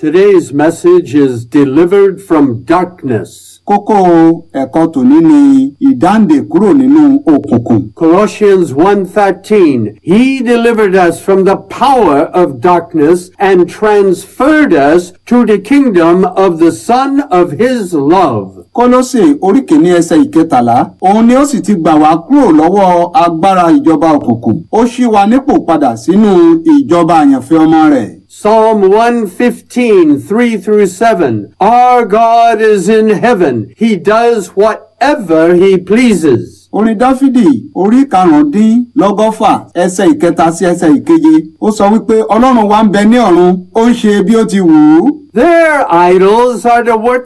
Today's message is delivered from darkness. kókó ẹ̀kọ́ tòní ni ìdáǹdè kúrò nínú òkùnkùn. Colossians 1:13 He delivered us from the power of darkness and transferred us to the kingdom of the son of his love. kólósè orí kìíní ẹsẹ̀ ìkẹtàlá òun ni ó sì ti gbà wá kúrò lọ́wọ́ agbára ìjọba òkùnkùn ó ṣí wa nípò padà sínú ìjọba àyànfẹ́ ọmọ rẹ̀. Psalm 115, 3 through 7. Our God is in heaven. He does whatever he pleases. orin dáfídì orí karùndínlọ́gọ́fà ẹsẹ̀ ìkẹta sí ẹsẹ̀ ìkeje ó sọ wípé ọlọ́run wa ń bẹ ní ọ̀run ó ń ṣe bí ó ti wù ú. Their idols are the work